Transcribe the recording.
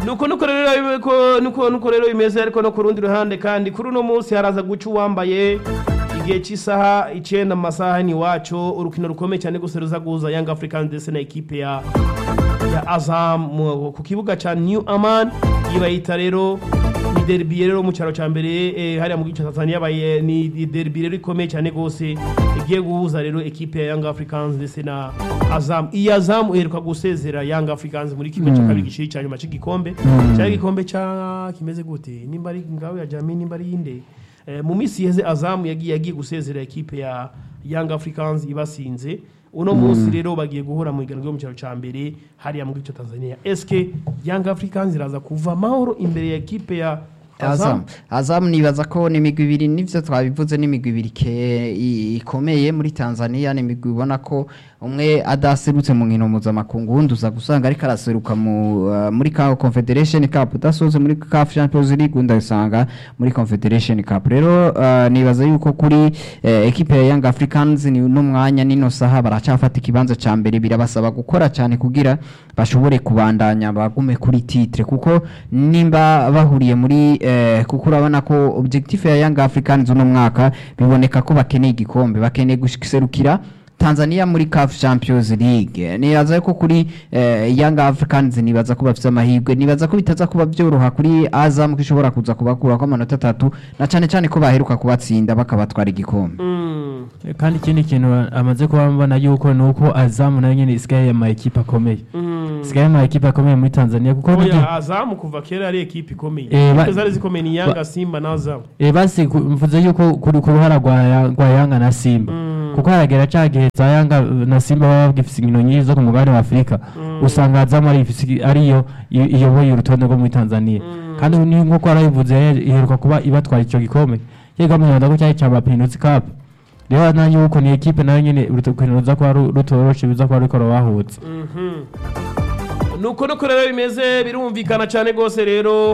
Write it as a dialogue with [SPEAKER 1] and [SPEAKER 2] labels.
[SPEAKER 1] nuko nuko rero ko nuko nuko rero bimeze ariko no ku rundi ruhande kandi kuri uno munsi haraza guca uwambaye igihe cy'isaha icyenda mu masaha ni wacu urukino rukomeye cyane gusa ruza guhuza Young Africans ndetse na ekipe ya ya Azam mu- ku kibuga ca New Aman yibayita rero ni derby rero mu cyaro cya mbere eh, hariya mu gice cya Tanzania yabaye ni ni derby rero ikomeye cyane gose igiye guhuza rero ekipe ya Young Africans ndetse na Azam iyi Azam iheruka gusezera Young Africans muri kimwe cya kabiri gishiri cya nyuma cy'igikombe cyari igikombe cya kimeze gute nimba ari ngaho ya Jami nimba ari inde Eh, mu minsi yeze Azam yagiye yagiye gusezera ekipe ya Young Africans ibasinze uno munsi rero bagiye guhura mu iganwa ryo mu cyaro cya mbere hariya mu gice Tanzania SK Young Africans iraza kuva amahoro imbere ya ekipe ya
[SPEAKER 2] Azam
[SPEAKER 1] Azam
[SPEAKER 2] Azam nibaza ko ni imigwi ibiri nivyo twabivuze ni imigwi ibiri ke- i- ikomeye muri Tanzania ni imigwi ubona ko umwe adaserutse mu nkino mpuzamakungu wundi uza gusanga ariko araseruka mu uh, muri ka Confederation Cup udasoze muri CAF Champions League undi asanga muri Confederation Cup rero uh, nibaza yuko kuri eh, ekipe ya Young Africans ni no mwanya nino saha baracafata ikibanza ca mbere birabasaba gukora cyane kugira bashobore kubandanya bagume kuri titre kuko nimba bahuriye muri eh, kuko urabona ko objectif ya Young Africans uno mwaka biboneka ko bakeneye igikombe bakeneye guserukira Tanzania muri CAF Champions League nibaza ko kuri eh, Young Africans nibaza ko bafite amahirwe nibaza ko bitaza kuba byoroha kuri Azam ko ishobora kuza kubakura ko amanota atatu na cyane cyane ko baheruka kubatsinda bakabatwara igikombe
[SPEAKER 1] Mm.
[SPEAKER 3] kandi ikindi kintu amaze kuba mbona yuko ni uko azamu nayo nyine isigaye ama ekipe akomeye
[SPEAKER 1] Mm.
[SPEAKER 3] isigaye ama ekipe akomeye muri tanzania kuko
[SPEAKER 1] Oya
[SPEAKER 3] n'igihe-
[SPEAKER 1] Azam kuva kera ari ekipe ikomeye
[SPEAKER 3] Eh, ba-
[SPEAKER 1] Ekipe zari zikomeye ni Yanga
[SPEAKER 3] ba-
[SPEAKER 1] Simba na Azam
[SPEAKER 3] Eh, basi ku- mvuze yuko kuri ku ruhara rwa Ya- rwa yanga na simba
[SPEAKER 1] Mm.
[SPEAKER 3] kuko haragera ca gihe za yanga uh, na simba baba bagifise inkino nyinshi zo ku mugabane wa afurika usanga azamu ari ifise- ariyo i- iyoboye urutonde rwo muri tanzania kandi ni nk'uko warabivuze yari- iheruka kuba ibatwara ico gikombe yega munyonda ko cyari ca bapinusi cup rero na yuko ni ekipe nayo nyene urukino ruza kuba ru- rutoroshe ruza kuba ruriko rurabahutsa
[SPEAKER 1] nuko nuko rero bimeze birumvikana cyane rwose rero